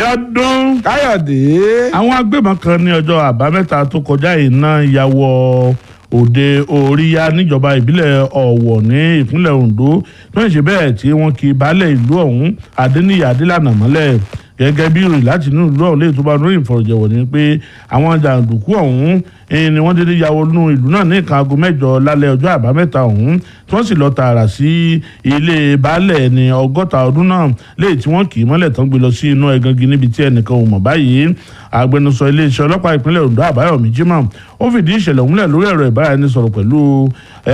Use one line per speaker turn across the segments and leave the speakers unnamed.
Abíọ́dún.
káyọ̀dé.
àwọn agbébọn kan ní ọjọ́ àbámẹ́ta tó kọjá iná ya wọ òde oríyá níjọba ìbílẹ̀ ọ̀wọ̀ ní ìpínlẹ̀ Ondo tó ń ṣe bẹ́ẹ̀ tí wọ́n kì í baálẹ̀ ìlú ọ̀hún Adéníyì Adélànà mọ́lẹ̀ gẹ́gẹ́ bí ìròyìn láti inú ìlú ọ̀hún lè tó bá lórí ìfọ̀rọ̀jẹ̀wọ̀ ni pé àwọn jàǹdùkú ọ̀hún eh, ni wọ́n dédé ya wọnú ìlú náà ní nǹkan aago mẹ́jọ lálẹ́ ọjọ́ àbámẹ́ta ọ̀hún tí wọ́n sì lọ tààrà sí ilé baálẹ̀ ní ọgọ́ta ọdún náà léyìí tí wọ́n kì í mọ́lẹ̀ tán gbé lọ sí inú ẹgangi níbi tí ẹnìkan ò mọ̀ báyìí agbẹnusọ iléeṣẹ́ ọlọ́pàá ìpínlẹ̀ Ondo Àbáyọ̀mí Jimoh ó fìdí ìṣẹ̀lẹ̀ múlẹ̀ lórí ẹ̀rọ ìbáraẹnisọ̀rọ̀ pẹ̀lú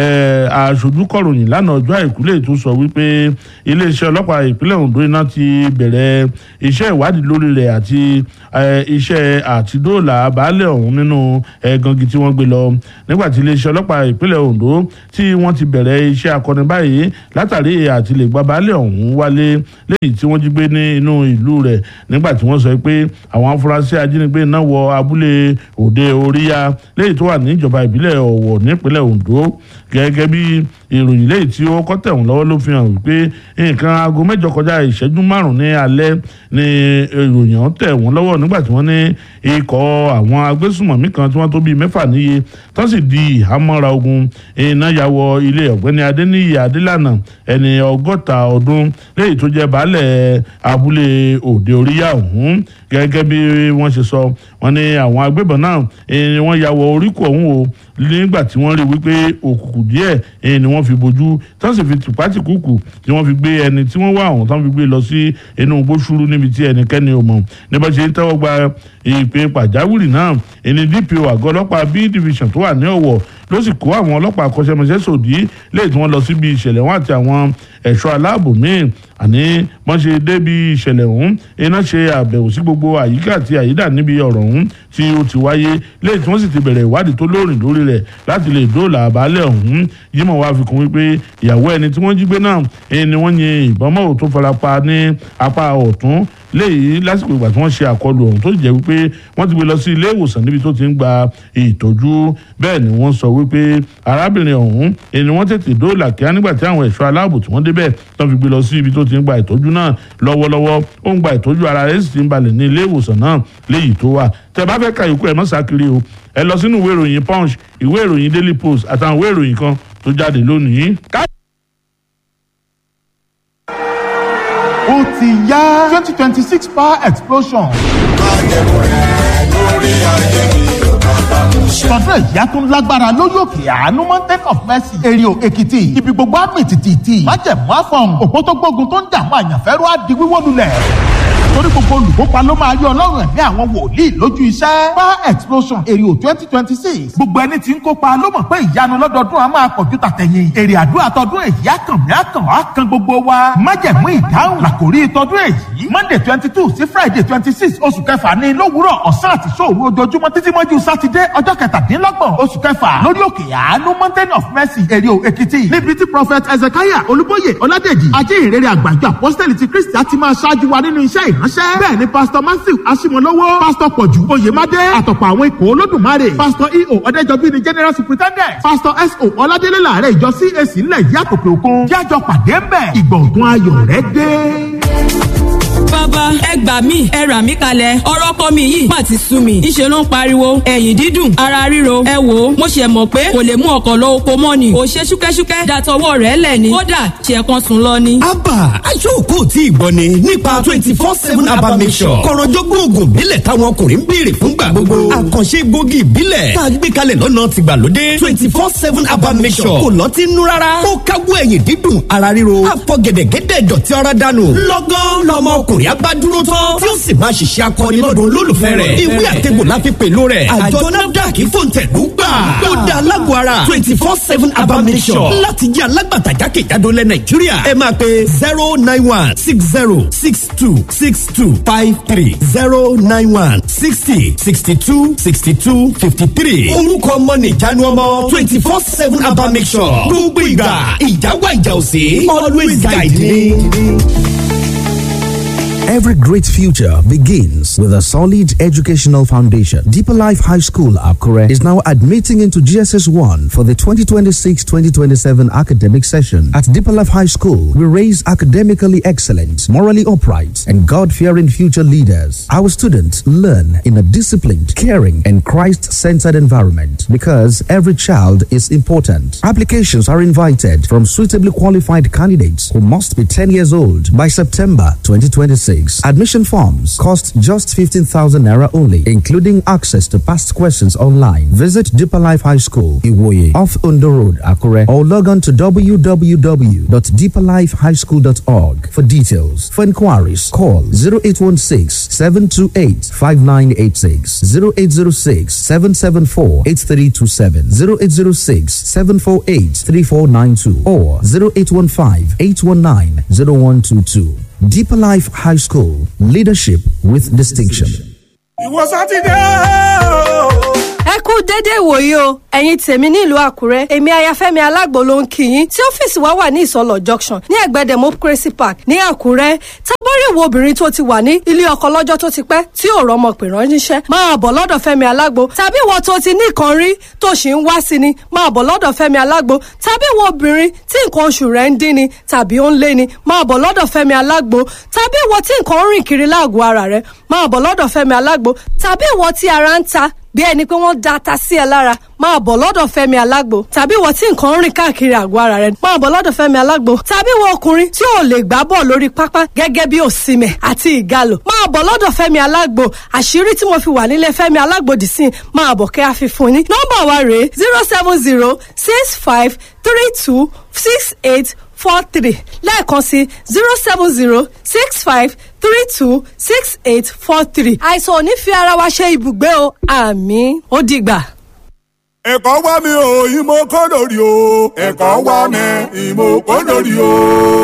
aṣojú kọ̀ròyìn lánàá ọjọ́ àìkú lè tó sọ wípé iléeṣẹ́ ọlọ́pàá ìpínlẹ̀ Ondo iná ti bẹ̀rẹ̀ iṣẹ́ ìwádìí lórí rẹ̀ àti iṣẹ́ àtidóòlà baálẹ̀ ọ̀hún nínú ẹ̀gangi tí wọ́n gbé lọ nígbà tí iléeṣẹ́ ọlọ́pàá ìpínlẹ̀ Ondo tí wọ́n ti bẹ̀rẹ̀ iṣẹ́ akọni báyìí látàrí àti lè gba baálẹ̀ ọ̀hún wálé lẹ́yìn tí wọ́n jí gbé ní inú ìlú rẹ̀ nígbà tí wọ́n sọ pé àwọn afurasí ajínigbé náà wọ abúlé òde oríyá lẹ́yìn tó wà níjọba ìbílẹ̀ ọ̀wọ̀ nípínlẹ̀ Ondo gẹ́gẹ́ bí ìròyìn lẹ́yìn tí ó kọ́ tẹ̀wọ̀n lọ́wọ́ ló fi hàn wípé nǹkan aago mẹ́jọ kọjá ìṣẹ́jú márùn-ún ní alẹ́ ni ìròyìn ọ̀hún tẹ̀ wọ́n lọ́wọ́ nígbà tí wọ́n ní ikọ̀ àwọn agbésùmọ̀mí kan tí wọ́n tó bíi mẹ́fà níye tán sì di ìhámọ́ra ogun iná ya wọ ilé ọ̀gbẹ́ni Adéníyì Adélànà ẹni ọgọ́ta ọdún lẹ́yìn tó jẹ́ baálẹ̀ abúlé òde oríyá ọ̀hún gẹ́gẹ́ bí wọ́n ṣe sọ wọ́n ní àwọn agbébọn náà ni wọ́n ya wọ oríkò ọ̀hún o nígbà tí wọ́n rí wípé òkùnkùn díẹ̀ ni wọ́n fi bojú tán sì fi tìpátìkùkù tí wọ́n fi gbé ẹni tí wọ́n wá ọ̀hún tán fi gbé lọ sí inú gbóṣùrú níbi tí ẹnikẹ́ni ò mọ̀ níbẹ̀ ṣe ń tẹ́wọ́ gba ìpè pàjáwìrì náà ẹni DPO àgọ́ ọlọ́pàá B division tó wà ní Ọ̀wọ̀ ló sì kó àwọn ọlọ́pàá akọ́ṣẹ́mọṣẹ́ sòdí lẹ́yìn tí wọ́n lọ síbi ìṣẹ̀lẹ̀ wọn àti àwọn ẹ̀ṣọ́ aláàbò míì àní wọ́n ṣe débi ìṣẹ̀lẹ̀ ọ̀hún iná ṣe àbẹ̀wò sí gbogbo àyíká àti àyídà níbi ọ̀rọ̀ ọ̀hún tí ó ti wáyé lẹ́yìn tí wọ́n sì ti bẹ̀rẹ̀ ìwádìí tó lóòrìn lórí rẹ̀ láti lè dóòlà àbálẹ̀ ọ̀hún Jímọ̀ wá fi kún wípé ìyàwó ẹni tí wọ́n jí gbé náà ẹni ni wọ́n yin ìbọn mọ́ tó farapa ní apá ọ̀tún léyìí lásìkò ìgbà tí wọ́n ṣe àkọlù ọ̀hún tó jẹ́ wípé wọ́n ti gbé lọ sí ilé ìwòsàn níbi tó ti ń gba ìtọ́jú bẹ́ẹ̀ ni wọ́n sọ wípé arábìnrin ọ̀hún ẹni wọ́n tètè dóòlà kíá nígbà tí àwọn ẹ̀ṣọ́ aláàbò tí wọ́n débẹ̀ tán fi gbé lọ sí ibi tó ti ń gba ìtọ́jú náà lọ́wọ́lọ́wọ́ ó ń gba ìtọ́jú ara rẹ̀ sì ti ń balẹ̀ ní ilé ìwòsàn náà léyìí tó wà tẹ́ bá fẹ́ ka ìkú ẹ̀ mọ́ sákiri o ẹ lọ sínú ìwé ìròyìn punch ìwé ìròyìn daily post àtàwọn ìwé ìròyìn kan tó jáde lónìí.
ó ti yá twenty twenty six power explosion. Sọ̀dọ̀ ìyá tó ń lágbára lórí òkè àánú Mountain of Mercy èrè Èkìtì ibi gbogbo àmì tìtìtì májẹ̀mú àfọ̀n òpó tó gbógun tó ń dààmú àyànfẹ́rú á di wíwó lulẹ̀ torí gbogbo olùkópa ló máa rí ọlọ́run ẹ̀mí àwọn wòlíì lójú iṣẹ́. power explosion èrè ò twenty twenty six gbogbo ẹni tí ń kópa ló mọ̀ pé ìyanu lọ́dọọdún a máa pọ̀jù tàtẹ̀yìn èrè àdúrà tọdún èyí àkànmí àkàn àkàn gbogbo wa májẹ̀mú ìdáhùn làkòrí tọdún èyí monday twenty two sí friday twenty six oṣù kẹfà ní lówùúrọ̀ ọ̀sán àti sóòru ojoojúmọ́ títí mọ́jú sátidé ọjọ́ kẹtàdínlọ́gbọ̀n oṣù kẹfà lórí òkè àánú mountain of mercy èrè ò èkìtì níbi tí prophet ezekiah olúbóyè ọládèjì ajé ìrere àgbàjọ apostoli ti kristi á ti máa ṣáájú wa nínú iṣẹ́ ìránṣẹ́ bẹ́ẹ̀ ni pastor matthew asimolowo pastor pọ̀jù oyèmádé àtọ̀pọ̀ àwọn ikọ̀ olódùmarè pastor eo ọ̀dẹ́jọbí ni general superintendent pastor so ọládélé làárẹ̀ ìjọ cac ńlẹ̀ yìí àtòkè òkun jájọ pàdé ń bẹ̀ ìgbọ̀ngàn ayọ̀ rẹ̀ dé
bàbá ẹ gbà mí ẹ rà mí kalẹ̀ ọ̀rọ̀ kọ́ mi yìí má ti sú mi ìṣe ló ń pariwo ẹ̀yìn dídùn ara ríro ẹ wò ó mo ṣe mọ̀ pé kò lè mú ọkọ̀ lọ oko mọ́ ni ò ṣe ṣúkẹ́ṣúkẹ́ dàtọwọ́ rẹ̀ lẹ̀ ni kódà ṣe kan sùn lọ ni.
abba aṣọ́kò tí ìgbọ́ ni nípa twenty four seven abba mission kọ̀rọ̀jọ́gbọ́n oògùn ìbílẹ̀ táwọn ọkùnrin ń béèrè fúngbà gbogbo àkànṣe egbògi ìbílẹ̀ tá a gbé kalẹ̀ lọ́nà tìgbàlódé twenty four seven abba mission kò lọ́tí nú rárá ó káwọ́ ẹ̀yìn dídùn ara ríro àfọ̀gẹ̀dẹ̀gẹ̀dẹ̀ dọ̀tí ọ̀rá dànù lọ́gán lọ́mọ ọkùnrin abá dúró tán tí ó sì máa ṣiṣẹ́ akọni lọ́dún olólùfẹ́ rẹ̀ ìwé àtẹ̀gbò la fi pèlò rẹ̀ àjọ nafdac fòǹtẹ̀lú gbà ó dá alágọ̀ ara twenty four seven abamisọ̀ láti jẹ́ alágbàtà jákèjádò lẹ̀ nàìjíríà ẹ máa pe zero nine one six zero six two six two five three zero nine one sixty sixty two sixty two fifty three orúkọ ọmọ nìjánu ọmọ twenty four seven abamisọ̀ gbogbo ìgbà ìjáwá ìjà òsè always guide me
Every great future begins with a solid educational foundation. Deeper Life High School, Akure, is now admitting into GSS 1 for the 2026 2027 academic session. At Deeper Life High School, we raise academically excellent, morally upright, and God fearing future leaders. Our students learn in a disciplined, caring, and Christ centered environment because every child is important. Applications are invited from suitably qualified candidates who must be 10 years old by September 2026. Admission forms cost just 15,000 naira only, including access to past questions online. Visit Deeper Life High School, Iwoye, off Undo Road, Akure, or log on to www.deeperlifehighschool.org for details. For inquiries, call 0816 728 5986, 0806 774 8327, 0806 748 3492, or 0815 819 0122. Deeper Life High School, leadership with distinction.
ìwọ sátidé o.
ẹ kú déédéé ìwòyí o ẹ̀yin tèmi nílùú àkúrẹ́ èmi ayafẹ́mi alágbo ló ń kí yín tí ọ́fíìsì wa wà ní ìsọlọ̀ junction ní ẹ̀gbẹ́ democracy park ní àkúrẹ́ tábọ́rì wo obìnrin tó ti wà ní ilé ọkọ lọ́jọ́ tó ti pẹ́ tí ò rọ́mọ pè ránṣẹ́ máa bọ̀ lọ́dọ̀ fẹ́mi alágbo tàbí ìwọ tó ti ní nǹkan rí tó sì ń wá sí ni máa bọ̀ lọ́dọ̀ fẹ́mi alágbo tàbí ìwọ obìnrin tí nǹkan oṣù rẹ̀ ń dín ni tàbí ó ń lé ni máa bọ̀ lọ́dọ̀ fẹ́mi alágbo tàbí ìwọ tí nǹkan ń rìn kiri láàgọ̀ ara rẹ̀ máa bọ̀ lọ́dọ̀ fẹ́mi alágbo tàbí ìwọ tí ara ń ta bí ẹni pé wọ́n da ata sí ẹ lára máa bọ̀ lọ́dọ̀ fẹ́mi alágbo tàbí ìwọ tí nǹkan ń rìn káàkiri àgọ́ ara rẹ máa bọ̀ lọ́dọ̀ fẹ́mi alágbo tàbí ìwọ ọkùnrin tí ò lè gbá bọ̀ lórí pápá gẹ́gẹ́ bí òsìmẹ̀ àti ìgalò máa bọ̀ lọ́dọ̀ fẹ́mi alágbo àṣírí tí mo fi wà nílé fẹ́mi alágbo dì sí máa bọ̀ kẹ́ àfi fún yín nọ́mbà wa rèé zero seven zero six five three two six eight four three lẹ́ẹ̀kan sí zero seven zero six five three two six eight four three. àìsàn ò ní fi ara wa ṣe ibùgbé o àmì ó dìgbà.
ẹ̀kọ́ wá mi o ìmọ̀ kọ́ lórí o. ẹ̀kọ́ wá mi ìmọ̀ kọ́ lórí o.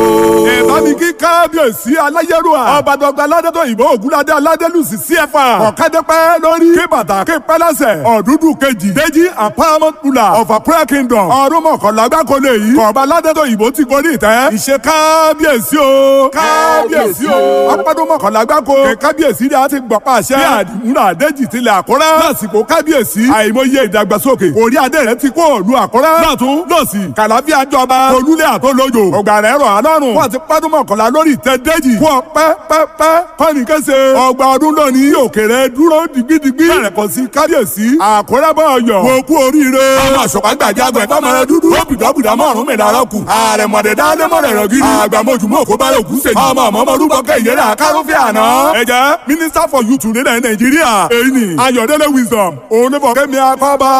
ẹ bá mi kí kábíyèsí aláyélúwà. ọba dọgba aládọ́tọ̀ ìbò ògúnládé aládélùsì cfa. ọ̀kadẹ́pẹ́ lórí. kí bàtà kí pẹ́lẹ́sẹ̀. ọ̀dúndún kejì. déjì àpamọ́ tula. ọ̀fà prayer kingdom. ọdún mọ̀kànlá gbáko lè yí. kọ̀ọ̀bá aládọ́tọ̀ ìbò ti gorí ìtẹ́. ìṣe kábíyèsí o. kábíyèsí o. ọpọ́dún mọ̀kànlá gbáko. kí kábíyèsí rẹ̀ á ti gbọ̀ pàṣẹ. bí àdìmúra àdéjì tilẹ̀ àkúrẹ́. lásìkò kábíyèsí. àìmọye ìdàgbàsókè orí adé rẹ ti kó òlu àkọ́rẹ́. lọ́tún lọ́sì kàlàfíà jọba olúlé àtọ́lójò ọgbà rẹ̀ rọ̀ alọ́run. wọ́n ti pọ́dún mọ̀kànlá lórí ìtẹ́ déjì. kú ọ pẹ́ pẹ́ pẹ́ kọ́ni kése. ọgbà ọdún lónìí òkèrè dúró digbidigbi. bẹ̀rẹ̀ kọ́ sí kábíyèsí. àkọ́rẹ́ bọ̀ yọ. mo kú oríire. ọmọ àṣọpá gbàjágbẹ̀ fọmọrẹ dúdú. ó bìdọ́bìdọ́ mọ́rùn mi dára kù. ààrẹ mọ̀dẹ̀ dálé mọ̀rẹ̀ rọ̀ gidi. àgbàmọ̀jù mọ̀ kó bá rẹ̀ kú sèyí. ọmọ ọmọ ọmọ orúkọ kẹ́ ìyẹ́rẹ́ àkárọ́fẹ́ àná. ẹ jẹ́ minister for youth nílẹ̀ nàìjíríà. èyí ni ayọ̀dẹ́lẹ̀ wisdom. òun ní fọ̀kẹ́mi akọ́bá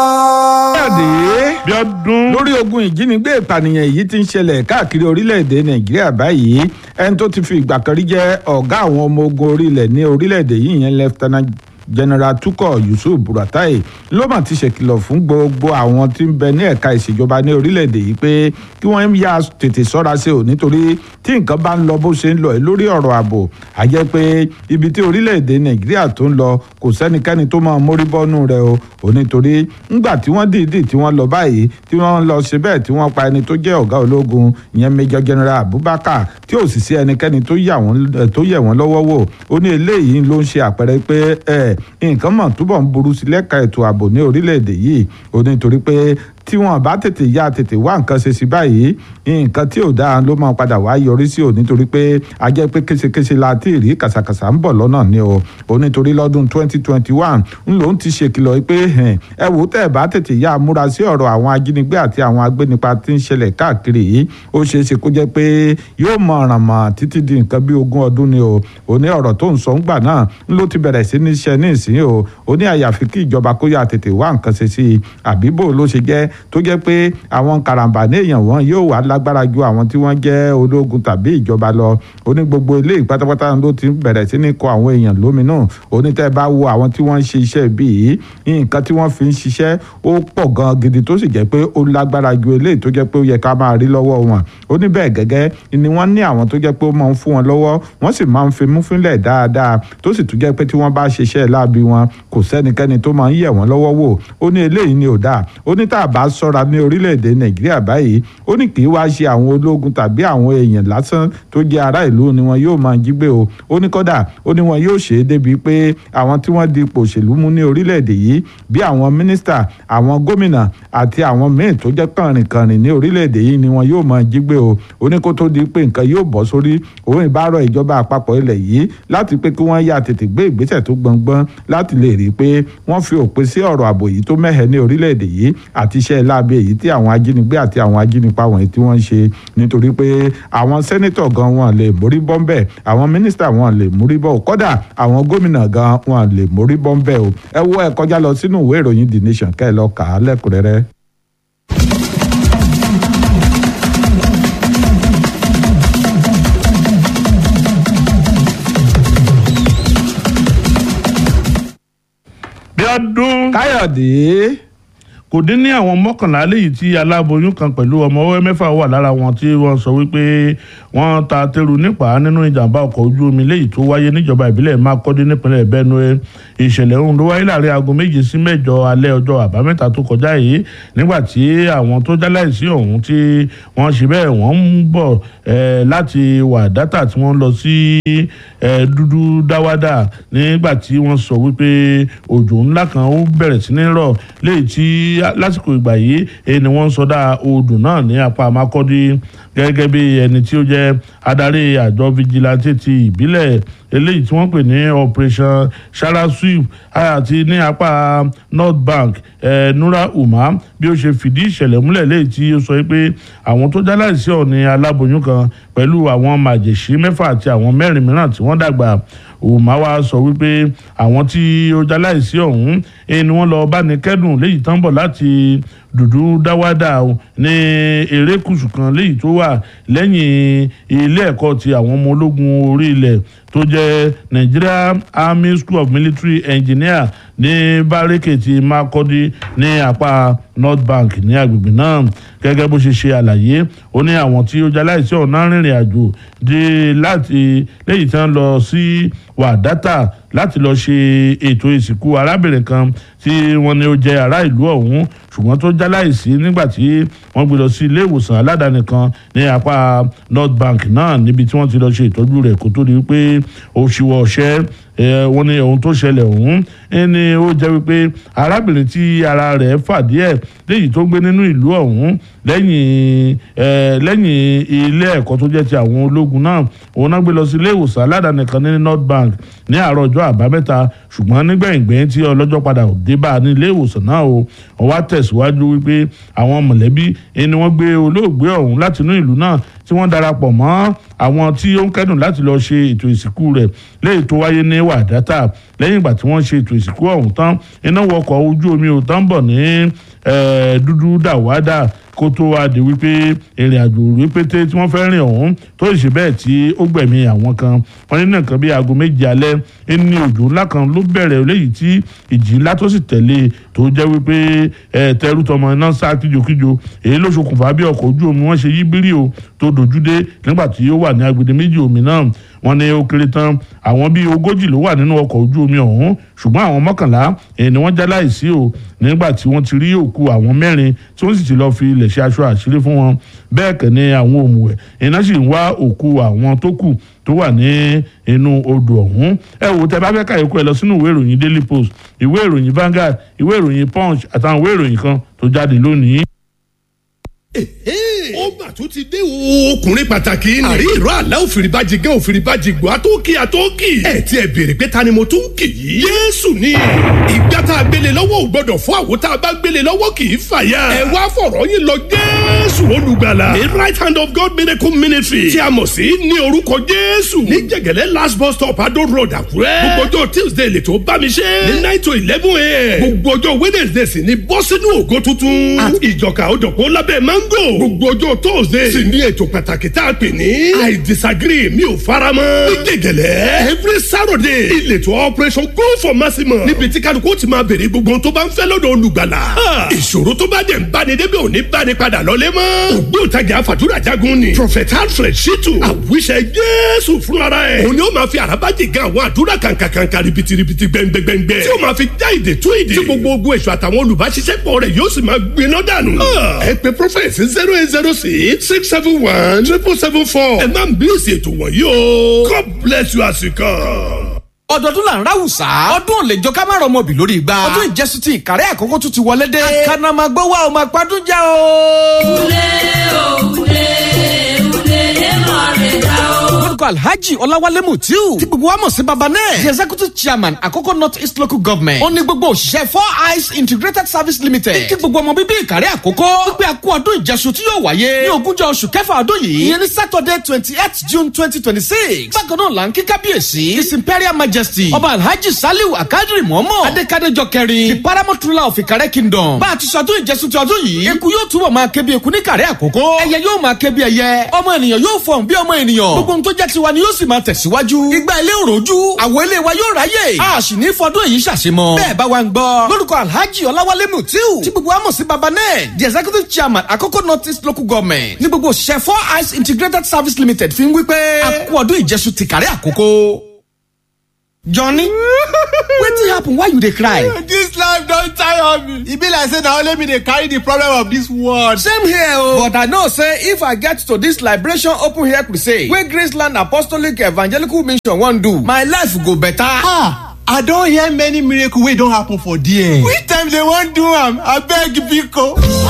jáde bí ọdún lórí ogun ìjínigbé ìpànìyàn èyí tí ń ṣẹlẹ̀ káàkiri orílẹ̀-èdè nàìjíríà báyìí ẹni tó ti fi ìgbà kan rí jẹ́ ọ̀gá àwọn ọmọ ogun orílẹ̀ ní orílẹ̀-èdè yìí yẹn lieutenant general tukọ yusuf buratai ló mà ti ṣèkìlọ̀ fún gbogbo àwọn tí ń bẹ ní ẹ̀ka ìṣèjọba ní orílẹ̀-èdè yìí pé kí wọ́n yá tètè sọ́ra sí o nítorí tí nǹkan bá ń lọ bó ṣe ń lọ lórí ọ̀rọ̀ ààbò a jẹ́ pé ibi tí orílẹ̀-èdè nàìjíríà tó ń lọ kò sẹ́nikẹ́ni tó máa mórí bọ́nú rẹ̀ o ò nítorí ńgbà tí wọ́n dìídì tí wọ́n lọ báyìí tí wọ́n lọ ṣe bẹ́ẹ̀ tí wọ́n pa ẹni tó jẹ́ ọ̀gá ológun ìyẹn major general abubakar tí ò sì sí ẹnikẹ́ni tó yẹ̀ wọ́n lọ́wọ́ wò ó ní eléyìí ló ń ṣe àpẹẹrẹ pé ẹ nǹkan mọ̀ túbọ̀ ń burú sí lẹ́ka ètò ààbò ní orílẹ̀-èdè yìí ó nítorí pé tí wọn bá tètè ya tètè wá nǹkan ṣe sí báyìí nǹkan tí ò dáa ló máa padà wá yọrí sí ò nítorí pé a jẹ́ pé késekése la ti rí kàṣàkàṣà ń bọ̀ lọ́nà ni o ò nítorí lọ́dún 2021 ń lòún ti ṣèkìlọ̀ pé ẹ wò tẹ́ ẹ bá tètè ya múra sí ọ̀rọ̀ àwọn ajínigbé àti àwọn agbénipa tí ń ṣẹlẹ̀ káàkiri yìí ó ṣeé ṣe kó jẹ́ pé yóò mọ ọ̀ràn mọ̀ títí di nǹkan bí ogún ọdún ni o ò ní ọ̀rọ̀ tó ń sọ ń gbà náà ń ló ti bẹ̀rẹ̀ sí ní ṣe ní ìsín o ò ní àyàfi kí ìjọba kó yà tètè wá nǹkan ṣe sí i àbí bò ló ṣe jẹ́ tó jẹ́ pé àwọn karambà ní èèyàn wọn yóò wá lágbára ju àwọn tí wọ́n jẹ́ ológun tàbí ìjọba lọ ó ní gbogbo ilé ìpátápátá ló ti bẹ̀rẹ̀ sí ní kọ àwọn èèyàn lóminú ó ní tẹ́ bá wo àwọn tí wọ́n ń ṣe iṣẹ́ bíi nǹkan tí wọ́n fi ń ṣiṣẹ́ ó pọ̀ gan gidi tó sì jẹ́ pé ó lágbára ju eléyìí tó jẹ́ pé ó yẹ ká máa rí lọ́wọ́ wọn ó ní bẹ́ẹ̀ gẹ́gẹ́ ni wọ́n ní àwọn tó jẹ́ pé ó máa ń fún wọn lọ́wọ́ wọ́n sì máa ń fi mú fínlẹ̀ dáadáa tó sì tún jẹ́ pé tí wọ́n bá ṣiṣẹ́ láabi wọn kò sẹ́nikẹ́ni tó máa ń yẹ̀ wọ́n lọ́wọ́ wò ó ní eléyìí ni ò dáa ó ní tá a bá máa ṣọ́ra ní orílẹ̀-èdè nàìjíríà báyìí ó ní kì í wá ṣe àwọn ológun tàbí àwọn èèyàn lásán tó jẹ́ ará ìlú ni wọn yóò máa jí gbé o ó ní kódà ó ní wọn yóò ṣe é débi pé àwọn tí wọ́n di ipò òṣèlú mú ní orílẹ̀-èdè yìí bí àwọn mínísítà àwọn gómìnà àti àwọn míì tó jẹ́ kànrìnkànrìn ní orílẹ̀-èdè yìí ni wọn yóò máa jí gbé o ó ní kó tó di pé nǹkan yóò bọ́ sórí òun ìbárọ̀ ìjọba àpapọ̀ ilẹ̀ yìí láti pé kí wọ́n yá tètè gbé ìgbésẹ̀ tó gbọngbọ́n láti lè rí i pé wọ́n fi òpin sí ọ̀rọ̀ ààbò yìí tó mẹ́hẹ̀ ní orílẹ̀-èdè yìí àti iṣẹ́ láabi èyí tí àwọn ajínigbé àti àwọn ajínipa wọ̀nyí tí wọ́n ń ṣe nítorí pé àwọn sẹ́nítọ̀ gan wọn lè mórí bọ́ńbẹ́ àwọn mínísítà wọn lè mórí bọ́ kódà àwọn gómìnà gan wọn lè mórí bọ́ńbẹ́ o ẹ wo ẹ kọjá lọ sínú ìwé ìròyìn the nation kẹ́ ẹ lọ kà á lẹ́kùnrẹ́rẹ́.
bí ọdún
káyọ̀dé
kò dín ní àwọn mọ́kànlá léyìí tí aláboyún kan pẹ̀lú ọmọ ọwọ́ mẹ́fà wà lára wọn tí wọ́n sọ wípé wọ́n ta tẹ́rù nípa nínú ìjàmbá ọkọ̀ ojú omi léyìí tó wáyé níjọba ìbílẹ̀ Makurdi nípínlẹ̀ Benue ìṣẹ̀lẹ̀ ọ̀hún ló wáyé láàrin aago méje sí mẹ́jọ alẹ́ ọjọ́ àbámẹ́ta tó kọjá yìí nígbà tí àwọn tó jáláìsí ọ̀hún tí wọ́n ṣe bẹ́ẹ̀ wọ́n ń bọ̀ láti wà dátà tí wọ́n lọ sí dúdú dáwádà nígbà tí wọ́n sọ wípé òjò ńlá kan ó bẹ̀rẹ̀ sí ní rọ̀ léyìí tí lásìkò ìgbà yìí ni wọ́n ń sọdá odò náà ní apá Makurdi gẹ́gẹ́ bí ẹni tí ó jẹ́ adarí àjọ vigilante ti ìbílẹ̀ eléyìí tí wọ́n pè ní operation sharaswip àti ní apá north bank eh, nura umar bí ó ṣe fìdí ìṣẹ̀lẹ̀ múlẹ̀ léyìí tí ó sọ pé àwọn tó jáláìsí ọ̀ní aláboyún kan pẹ̀lú àwọn màjèṣí mẹ́fà àti àwọn mẹ́rin mìíràn tí wọ́n dàgbà umar wa sọ wípé àwọn tí ó jáláìsí ọ̀hún ni wọ́n lọ bá ní kẹ́dùn léyìí tán bọ̀ láti dùdú dáwádà ní erékùsù kan léyìí tó wà lẹ́yìn ilé ẹ̀kọ́ ti àwọn ọmọ ológun orí ilẹ̀ tó jẹ́ Nigeria Army School of Military Engineer ní bárẹ́kẹ̀ ti Makurdi ní apá North Bank ní agbègbè náà gẹ́gẹ́ bó ṣe ṣe àlàyé ó ní àwọn tí ó jaláìsí ọ̀nà rìnrìn àjò dé láti lẹ́yìn tí wọ́n lọ sí wàdátà láti lọ ṣe ètò ìsìnkú arábìnrin kan tí wọ́n ní ó jẹ́ ará ìlú ọ̀hún ṣùgbọ́n tó jáláìsí nígbà tí wọ́n gbé lọ sí ilé ìwòsàn aládàáni kan ní apá North Bank náà níbi tí wọ́n ti lọ ṣe ìtọ́jú rẹ̀ kó tó di wípé ó ṣíwọ́ ọṣẹ́ wọ́n ní ohun tó ṣẹlẹ̀ ọ̀hún ẹni ó jẹ́ wípé arábìnrin tí ara rẹ̀ fà díẹ̀ léyìí tó gbé nínú ìlú ọ̀hún lẹ́yìn lẹ́yìn ilé ẹ̀kọ́ tó jẹ́ ti àwọn ológun náà òun náà gbé lọ sí ilé ìwòsàn aládàáni kan ní North Bank ní àárọ̀ ọjọ́ àbámẹ́ta ṣùgbọ́n nígbẹ̀yìngbẹ̀yìn tí ọlọ́jọ́ padà dé bá a ní ilé ìwòsàn náà o wọ́n wá tẹ̀síwájú wípé àwọn mọ̀lẹ́bí ni wọ́n gbé olóògbé ọ̀hún láti inú ìlú náà tí wọ́n darapọ̀ mọ́ àwọn tí ó ń kẹ́dùn láti lọ ṣe ètò ìsìnkú rẹ̀ léyìí tó wáyé ní wàdátà lẹ́yìn ìgbà tí wọ́n ṣe ètò ìsìnkú ọ̀hún tán iná wọkọ̀ ojú omi ò tán bọ̀ ní dúdú dàwádà kó tó wá di wípé ìrìn àjò rẹpẹtẹ tí wọ́n fẹ́ rìn ọ̀hún tó ṣe bẹ́ẹ̀ tí ó gbẹ̀mí àwọn kan wọ́n ní nǹkan bíi aago méje alẹ́ ní òjò ńlá kan ló bẹ̀rẹ̀ léyìí tí ìjì ńlá tó sì tẹ̀lé tó jẹ́ wípé tẹrú tọmọ iná sá kíjokíjo èyí ló ṣokùnfà bí ọkọ̀ ojú omi wọ́n ṣe yí bírí o tó dojú dé nígbà tí ó wà ní agbede méjì omi náà wọ́n ní ó kéré tán àwọn bíi ogójì ló wà nínú ọkọ̀ ojú omi ọ̀hún ṣùgbọ́n àwọn mọ́kànlá èyí ni wọ́n já láìsí o nígbà tí wọ́n ti rí òkú àwọn mẹ́rin tí wọ́n sì ti lọ́ọ́ fi ilẹ̀ ṣe aṣọ àṣírí fún wọn bẹ́ẹ̀ kẹ́ ni àwọn òmùwẹ̀ iná sì ń wá òkú àwọn tó kù tó wà ní inú odò ọ̀hún ẹ wò tẹ bá fẹ́ ká ikú ẹ lọ sínú ìwé ìròyìn Daily Post ìwé ìròyìn Vanguard ìwé ìròyìn Punch àtàwọn ìwé ìròyìn kan tó jáde lónìí
ó mà tún ti dé o. ọkùnrin pàtàkì ni. àrí ìró àlá òfìrìbàjì gán òfìrìbàjì gbọ́ àtọ́kì àtọ́kì. ẹ ti ẹ béèrè pé ta ni mo tún kì í. yéésù ni ìgbà tá a gbélé lọ́wọ́ ò gbọ́dọ̀ fún àwo tá a bá gbélé lọ́wọ́ kì í fàya. ẹ wá fọ̀rọ̀ yín lọ jésù olùgbàlà. the right hand of God miracle ministry tí a mọ̀ sí ní orúkọ jésù. ní jẹ̀gẹ̀lẹ́ last bus stop adó road àkúrẹ́. gbogbo ọjọ́ tuesday lè tó bá mi ṣe. ní nine to eleven a.m. gbogbo ọjọ́ wednesday sì ni bọ́ sínú ògo tuntun. àti ìjọka òdòpó lábẹ́ mango. gbogbo ọjọ́ tóòsì thursday sì ní ètò pàtàkì tá a pè ní i disagree mi ò fara mọ́. ní gègèlè every saturday ìletò operation go for maximum níbi tí kálukú ti máa béèrè gbogbo ohun tó bá ń fẹ́ lọ́dọ̀ olùgbàlà. ìṣòro tó bá dẹ̀ ń báni débi òní báni padà lọ́lé mọ́. ògbóǹtagì àfàdúrà jagun ni prophet alfred shitu àwíṣẹ jésù fúnra ẹ̀. òun ni ó máa fi àràbájì gan àwọn àdúrà kàǹkàǹkà ribitiribi gbẹngbẹngbẹ. tí ó máa fi já ìdè tú ìdè. tí gbogbo ogun èso àtàwọn olùbáṣiṣẹ́pọ̀ rẹ̀ yóò sì máa gbiná dànù. ẹ pe prophet zero eight zero six six seven one triple seven four. ẹ má bí èsì ètò wọ̀nyí o. God bless you as you come.
ọdọọdún là ń ráwùsá ọdún ò lè jọ ká má rọmọ bì lórí igba ọdún ìjẹsùn ti ìkàrẹ́ àkókò tún ti wọlé dé àkànnàmọ́gbọ́ wa ò máa padùn já o. lórúkọ alhaji ọláwálé mutiu tí gbogbo wa mọ̀ sí baba náà the executive chairman àkókò north east local government ó ní gbogbo òṣìṣẹ́ four eyes integrated service limited kí gbogbo ọmọ bíbí ìkàrẹ́ àkókò wípé a kú ọdún ìjẹsùn tí yóò wáyé ní ogúnjọ́ oṣù kẹfà ọdún yìí ìyẹn ní saturday twenty eight june twenty twenty six bákan náà là ń kí kábíyèsí his imperial majesty ọba alhaji saliu akadiri mọ́mọ́ adékadéjọ kẹrin the paramount ruler of ìkàrẹ́ kingdom bá a ti sọdún ìjẹsùn ti ọdún yìí eku yóò túbọ̀ máa ké bí eku ní ìkàrẹ́ àkókò ẹyẹ yóò máa ké bí ẹyẹ ọmọ ènìyàn yóò fọ̀n bí ọmọ ènìyàn gbogbo ohun tó jẹ́ tiwa ni yóò sì máa tẹ̀síwájú igba ilé òròjú àwọ̀ ilé wa yóò ráyè a sì ní fọdún èyí ṣàṣemọ bẹ́ẹ̀ bá wa ń gbọ́ lórúkọ alhaji ọláwálé mutiu tí gbogbo wa mọ̀ sí baba náà the executive chairman àkókò north east local government ní gbogbo òṣìṣẹ́ four eyes integrated service limited fi ń wí pé a kú ọdún ìjẹsùn ti kàrí àkókò. johnny wetin happen why you dey cry.
dis life don tire me e be like say na only me dey carry the problem of dis world.
same here o but i know say if i get to dis liberation open air crusade wey graceland apostolic evangelical mission wan do my life go better.
ah i don hear many miracle wey don happen for there. which time dem wan do am abeg biko.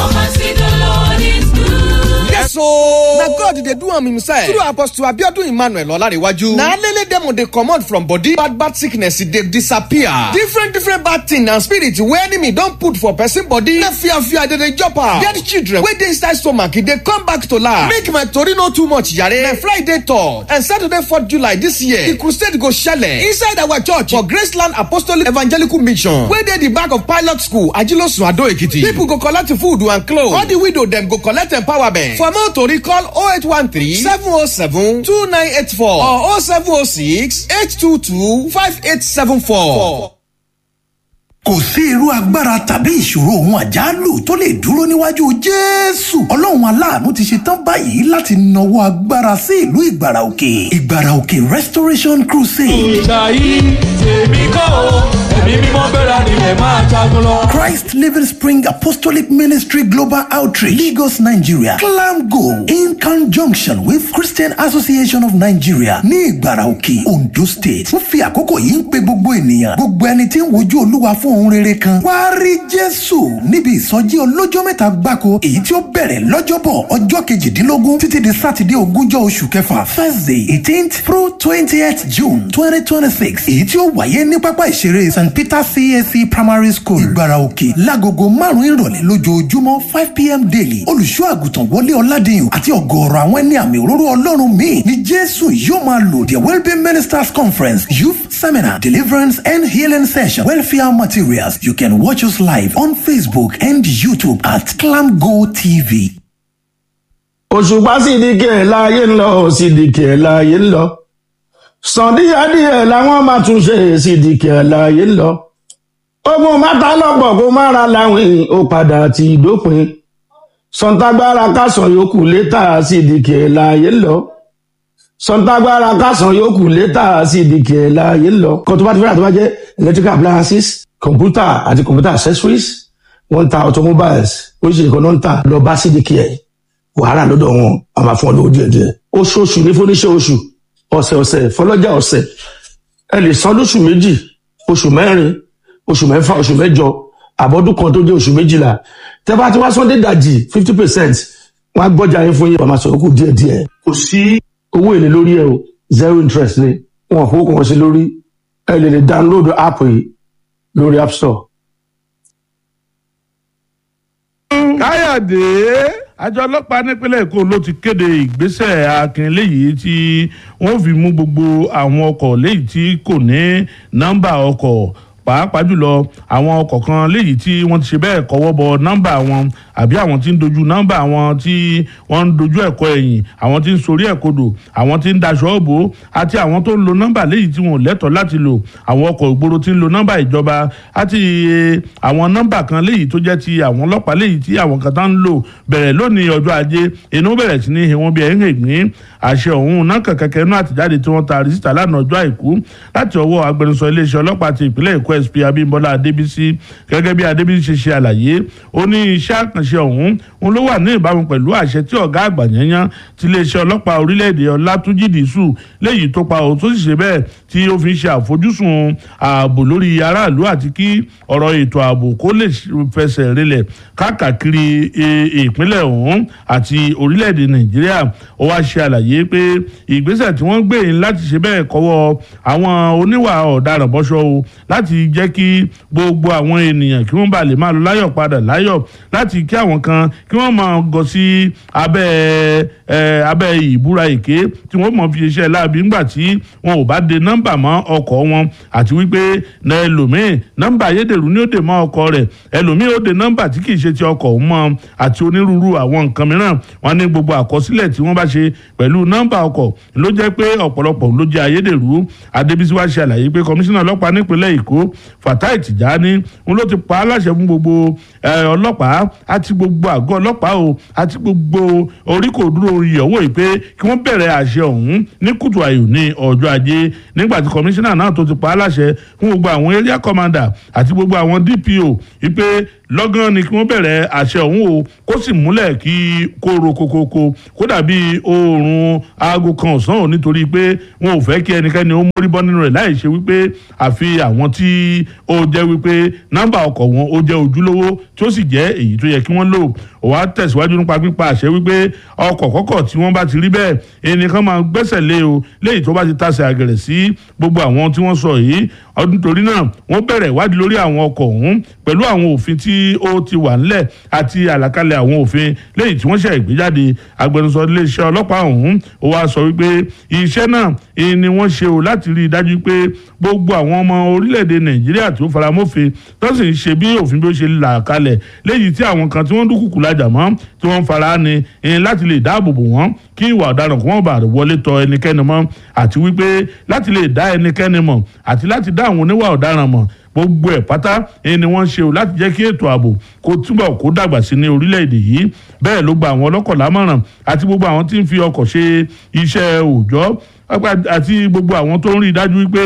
yes ooo na god dey do am himself through apostle abiodun emmanuel olarewaju na alele demo dey comot from body bad bad sickness e dey disappear different different bad thing and spirit wey enemy don put for person body na fear fear dey dey jump am dead children wey dey inside stomach e dey come back to life make my tori no too much yare na friday third and saturday fourth july this year the crusade go shele inside our church for graceland apostolic evangelical mission wey dey the back of pilot school ajilosun ado ekiti people go collect food and clothes all the widow dem go collect empowerment for more tori call 0813 707 2984 or 0706 822 5874.
kò sí irú agbára tàbí ìṣòro ohun àjálù tó lè dúró níwájú jésù ọlọ́run aláàánú ti ṣe tán báyìí láti nawọ́ agbára sí ìlú ìgbàrà òkè ìgbàrà òkè restoration crusade.
ìjà yìí tèmi kọ́ o ẹ̀mí mímọ́ bẹ̀rẹ̀ nílẹ̀ máa jagun lọ.
christ living spring apostolic ministry global outreach lagos nigeria clam go in conjunction with christian association of nigeria ní ìgbàrà òkè ondo state wọ́n fi àkókò yìí ń pe gbogbo ènìyàn gbogbo ẹni tí ń wojú olúwa fún ohun rere kan wá rí jésù níbi ìsọjí ọlọ́jọ́ mẹ́ta gbáko èyí tí ó bẹ̀rẹ̀ lọ́jọ́bọ̀ ọjọ́ kejìdínlógún títí di sátidé ogúnjọ́ oṣù kẹfà thursday eighteenth through twentieth june twenty twenty six èyí tí ó wáyé ní pápá ìṣeré st peter cac primary school ìgbára òkè lágogo márùn-ún ìrọ̀lẹ́ lójoojúmọ́ five pm daily olùṣọ́ àgùntàn wọlé ọ̀làdìyàn àti ọ̀gọ̀ọ̀rọ̀ àwọn ẹni àmì òróró ọlọ́run míì ni jésù yóò máa lò the wellbeing ministers conference youth seminar deliverance and healing session welfare materials you can watch us live on facebook and youtube at clamgo tv.
òṣùpá sídìkì ẹ̀ láàyè ń lọ sídìkì ẹ̀ láàyè ń lọ sàndíyàdíyẹ làwọn máa tún ṣe sídìkì ẹ̀ láàyè ń lọ ogun mátà lọ́pọ̀ kó má ra láwìn ó padà ti dópin sọ̀ǹtàgbára kásán yòókù létà sídìkì ẹ̀ láàyè ń lọ sọ̀ǹtàgbára kásán yòókù létà sídìkì ẹ̀ láàyè ń lọ kó tó bá ti fẹ́ràn tó bá jẹ́ electrical appliances computer àti computer accessories wọ́n ń ta automobiles oríṣiríṣi kan náà ń tà lọ bá sídìkì ẹ̀ wàhálà lọ́dọ̀ wọn a máa fún ọ lówó díẹ̀ díẹ̀ oṣooṣù ní fúnníṣẹ́ oṣù ọ̀sẹ̀ ọ̀sẹ̀ fọlọ́jà ọ̀sẹ̀ ẹ lè san lóṣù méjì oṣù mẹ́rin oṣù mẹ́fà oṣù mẹ́jọ àbọ̀dún kan tó jẹ́ oṣù méjìlá tẹ́ bá ti wá sọ́ndé dàjì fifty percent wọ́n á gbọ́jà yín fún yín wọ́n máa sọ̀rọ̀ kù díẹ̀ díẹ̀ kò sí owó èlé lórí ẹ o zero interest ni wọn ò fowó kan sí lórí ẹ lè lè download app yìí lórí app store.
káyọ̀dé àjọ ọlọ́pàá nípínlẹ̀ èkó ló ti kéde ìgbésẹ̀ akin léyìí tí wọ́n fi mú gbogbo àwọn ọkọ̀ léyìí tí kò ní nọ́mbà ọkọ̀ pàápàá jùlọ àwọn ọkọ̀ kan léyìí tí wọ́n ti ṣe bẹ́ẹ̀ kọ́wọ́ bọ nọ́mbà wọn àbí àwọn tí ń dojú nọ́mbà wọn tí wọ́n ń dojú ẹ̀kọ́ ẹ̀yìn àwọn tí ń sorí ẹ̀kodò àwọn tí ń daṣọ òbò àti àwọn tó ń lo nọ́mbà léyìí tí wọn ò lẹ́tọ̀ọ́ láti lò àwọn ọkọ̀ ìgboro tí ń lo nọ́mbà ìjọba àti àwọn nọ́mbà kan léyìí tó jẹ́ ti àwọn ọlọ́pàá léyìí tí àwọn kan tá ń lò bẹ̀rẹ̀ lónìí ọjọ́ ajé inú bẹ̀rẹ̀ sí ní ìwọ̀n bí ẹ̀yìn ìgbín àṣẹ ọ̀hún náà kẹ̀kẹ́kẹ́ inú àtìjáde tí wọ́n ta rìsítà lánàá ọjọ́ àìkú láti ọwọ́ agbẹnusọ iléeṣẹ́ ọlọ́pàá ti ìpínlẹ̀ èkó sp abímbọ́lá adébísí gẹ́gẹ́ bí adébísí ṣe ṣe àlàyé ó ní iṣẹ́ àkànṣe ọ̀hún òun ló wà ní ìbámu pẹ̀lú àṣẹ tí ọ̀gá àgbà yẹnyán ti iléeṣẹ́ ọlọ́pàá orílẹ̀-èdè ọlátúnjì dìísù léyìí tó pa òun tó sì ṣe bẹ́ẹ̀ tí ó fi ń ṣe àfojúsùn ààbò lórí aráàlú àti kí ọ̀rọ̀ ètò ààbò kó lè fẹsẹ̀ rinlẹ̀ káàkiri ìpínlẹ̀ ọ̀hún àti orílẹ̀-èdè nàìjíríà ó wá ṣe àlàyé pé ìgbésẹ̀ tí wọ́n gbé yìí láti ṣe bẹ́ẹ̀ kọ́wọ́ àwọn oníwà ọ̀daràn bọ́ṣọ́ o láti jẹ́ kí gbogbo àwọn ènìyàn kí wọ́n bá lè máa lọ láyọ̀ padà láyọ̀ láti kí àwọn kan kí wọ́n máa gọ sí abẹ́ abẹ́ ìbúra èké tí wọ́n mọ̀ fi ṣiṣẹ́ láabi ńgbà tí wọn ò bá de nọ́mbà mọ́ ọkọ̀ wọn àti wípé ẹlòmíì nọ́mbà ayédèrú ni ó dè mọ́ ọkọ̀ rẹ̀ ẹlòmíì ó de nọ́mbà tí kì í ṣe ti ọkọ̀ òun mọ́ àti onírúurú àwọn nǹkan mìíràn wọn ní gbogbo àkọsílẹ̀ tí wọ́n bá ṣe pẹ̀lú nọ́mbà ọkọ̀ ló jẹ́ pé ọ̀pọ̀lọpọ̀ ló jẹ́ ayédèrú adébísí wá ṣe àlàyé pé kọmíṣánná ọlọ́pàá nípínlẹ̀ èkó fatai tìjání ń ló ti pa á láṣẹ fún gbogbo ọlọ́pàá àti gbogbo àgọ́ ọlọ́pàá o àti gbogbo oríkò dúró ìyẹ̀wò yìí pé kí wọ́n bẹ̀rẹ̀ àṣẹ ọ̀hún ní kùtù àyò ní ọjọ́ ajé nígbà tí kọmíṣánná náà tó ti pa á láṣẹ fún gbogbo àwọn area commander àti gbogbo àwọn dpo wípé lọ́gán ni kí wọ́n bẹ̀rẹ̀ àṣẹ ọ̀hún o kó sì múlẹ̀ kí kóró kokoko kó dàbí oòrùn aago kan ọ̀sán ò nítorí pé wọn ò fẹ́ kí ẹnikẹ́ni ó mórí bọ́ nínú rẹ̀ láì ṣe wípé àfi àwọn tí ó jẹ́ wípé nọ́mbà ọkọ̀ wọn ó jẹ́ ojúlówó tí ó sì jẹ́ èyí tó yẹ kí wọ́n lò ó wá tẹ̀síwájú nípa pípa àṣẹ wípé ọkọ̀ kọ́kọ̀ tí wọ́n bá ti rí bẹ́ẹ̀ ẹnìkan máa gbẹ́sẹ̀ lé o léyìí tó bá ti tasẹ̀ àgẹ̀rẹ̀ sí gbogbo àwọn tí wọ́n sọ yìí ọdún torí náà wọ́n bẹ̀rẹ̀ ìwádìí lórí àwọn ọkọ̀ ọ̀hún pẹ̀lú àwọn òfin tí ó ti wà ńlẹ̀ àti àlàkalẹ̀ àwọn òfin léyìí tí wọ́n ṣe ìgbéjáde agbẹnusọ iléeṣẹ́ ọlọ́pàá ọ̀hún ó wá sọ wípé iṣẹ́ náà ni wọ́n ṣe o láti rí i dájú pé gbogbo àwọn ọmọ orílẹ̀-èdè nàìjíríà tó faramófin tó sì ń ṣe bí òfin bí ó ṣe là kalẹ̀ léyìí tí àwọn kan tí wọ́n dúkùkù lajà mọ́ tí wọ́n fara ni láti lè dáàbò bò wọ́n kí ìwà ọ̀daràn kó wọ́n bá wọlé tọ ẹnikẹ́ni mọ́ àti wípé láti lè dá ẹnikẹ́ni mọ̀ àti láti dá àwọn oníwà ọ̀daràn mọ̀ gbogbo ẹ̀ pátá ni wọ́n ṣe o láti jẹ́ kí ètò ààbò kó túbọ̀ kó dàgbà sí ní orílẹ̀-èdè yìí bẹ́ẹ̀ ló gba àwọn ọlọ́kọ̀ lámọ̀ràn àti gbogbo àwọn tí ń fi ọkọ̀ ṣe iṣẹ́ òòjọ́ àti gbogbo àwọn tó ń rí i dájú wípé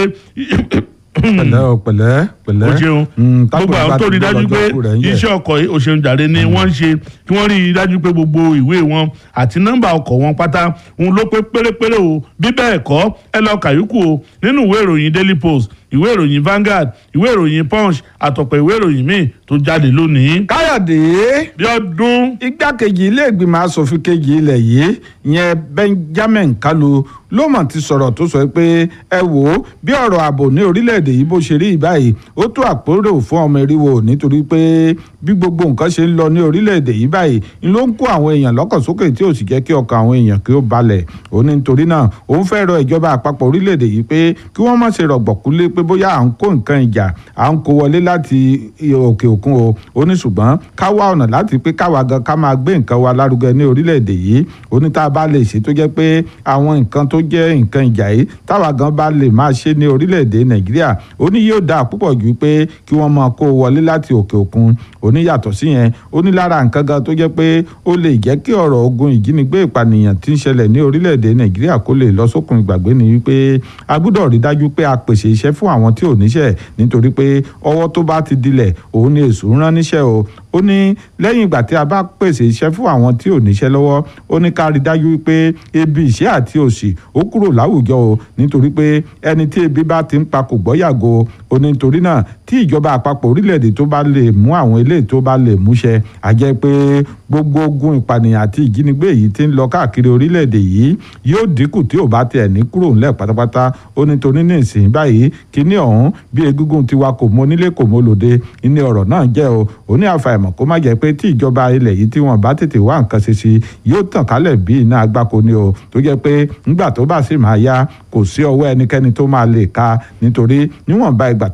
pẹ̀lẹ́ o pẹ̀lẹ́ pẹ̀lẹ́
o ṣeun gbogbo àwọn tó rí i dájú pé iṣẹ́ ọkọ̀ òṣèlú jàre ni wọ́n ń ṣe kí wọ́n rí i dájú pé gbogbo ìwé wọn àti nọ́mbà ọkọ̀ wọn pátá òun ló pé pérépéré o bí bẹ́ẹ̀ kọ́ ẹ lọ kàyúkù o nínú ìwé ìròyìn daily post ìwé ìròyìn Vanguard ìwé ìròyìn Punch àtọ̀pọ̀ ìwé ìròyìn míì tó jáde lónìí.
káyọ̀dé
bí ọdún.
igbákejì ilé ìgbìmọ̀ asòfin kejì ilẹ̀ yìí ìyẹn Benjamin Kalu ló mọ̀ ti sọ̀rọ̀ tó sọ pé ẹ wò ó bí ọ̀rọ̀ ààbò ní orílẹ̀-èdè yìí bó ṣe rí báyìí ó tó àpérò fún ọmọ eriwo nítorí pé bí gbogbo nǹkan ṣe ń lọ ní orílẹ̀-èdè yìí báyìí ń ló ń kó àwọn èèyàn lọ́kàn sókè tí ò sì jẹ́ kí ọkàn àwọn èèyàn kí ó balẹ̀ ó ní nítorí náà òun fẹ́ rọ ìjọba àpapọ̀ orílẹ̀-èdè yìí pé kí wọ́n má ṣe rọ̀gbọ̀kúlé pé bóyá à ń kó nǹkan ìjà à ń kó wọlé láti òkè òkun o ó ní ṣùgbọ́n ká wá ọ̀nà láti pé káwa gan ká máa gbé nǹkan wa lárugẹ ní orílẹ̀-èdè yìí ó ní tá a bá lè ṣe tó jẹ́ pé àwọn nǹkan tó jẹ́ nǹkan ìjà yìí táwa gan bá lè máa ṣe ní orílẹ̀-èdè nàìjíríà ó ní yóò dáa púpọ̀ jù pé kí wọ́n máa kó wọlé láti òkè òkun ó ní yàtọ̀ sí yẹn ó ní lára nǹkan gan tó jẹ́ pé ó lè jẹ́ kí ọ̀rọ̀ ogun ìjínigbé ìpànìyàn tí ń ṣẹlẹ̀ ní orílẹ̀-èdè nàìjíríà kó lè lọ sókun ìgbàgbé ni wípé a gbọ́dọ̀ rí dájú pé a pèsè iṣẹ́ fún àwọn tí ò níṣẹ́ nítorí pé ọwọ́ tó bá ti dilẹ̀ òun ni èṣù ń rán níṣẹ́ o ó ní lẹ́yìn ìgbà tí a bá pèsè iṣẹ́ fún àwọn tí ò níṣẹ́ lọ́wọ́ ó ní ká rí dájú pé ebi ìṣẹ́ àti òṣì ó kúrò láwùjọ o nítorí pé ẹni tí ebi bá ti ń pa kò gbọ́ yàgò ó ní nítorí náà tí ìjọba àpapọ̀ orílẹ̀-èdè tó bá lè mú àwọn eléyìí tó bá lè múṣẹ a jẹ́ pé gbogbo ogun ìpànìyàn àti ìjínigbé yìí ti ń lọ káàkiri orílẹ̀-èdè yìí yóò dínkù tí ò bá tiẹ̀ ní kúrò ńlẹ̀ pátápátá ó ní torí ní ìsìn báyìí kíní ọ̀hún bí egúngún tiwa kò mọ onílé kò mọ olóde ní ọ̀rọ̀ náà jẹ́ o ó ní àfàìmọ̀ kó má jẹ́ pé tí ìjọba ilẹ̀ yìí tí wọ́n bá tètè wá nǹkan ṣe sí yóò tàn kálẹ̀ bí iná agbáko ni o tó jẹ́ pé ńgbà tó bá sì máa yá kò sí ọwọ́ ẹnikẹ́ni tó máa lè ka nítorí níwọ̀nba ìgbà tó jẹ́ pé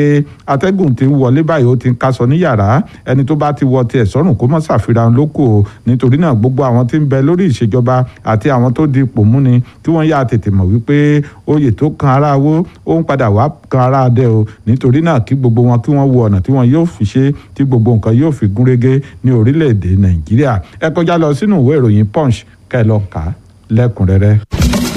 wípé atẹ́gùn ti ń wọlé báyìí ó ti ń kaṣọ ní yàrá ẹni tó bá ti wọ tiẹ̀ sọ́rùn kó mọ́ ṣàfihàn lóko o nítorí náà gbogbo àwọn tí ń bẹ lórí ìṣèjọba àti àwọn tó di ipò mú ni kí wọ́n yá tètè mọ̀ wípé oyè tó kan ara wo ó ń padà wá kan ara dẹ o nítorí náà kí gbogbo wọn kí wọ́n wo ọ̀nà tí wọ́n yóò fi ṣe tí gbogbo nǹkan yóò fi gúnrégé ní orílẹ̀-èdè nàìjíríà ẹ kọjá lọ sínú ìwé ìròyìn punch kẹ́ ẹ lọ kà á lẹ́kùnrẹ́rẹ́.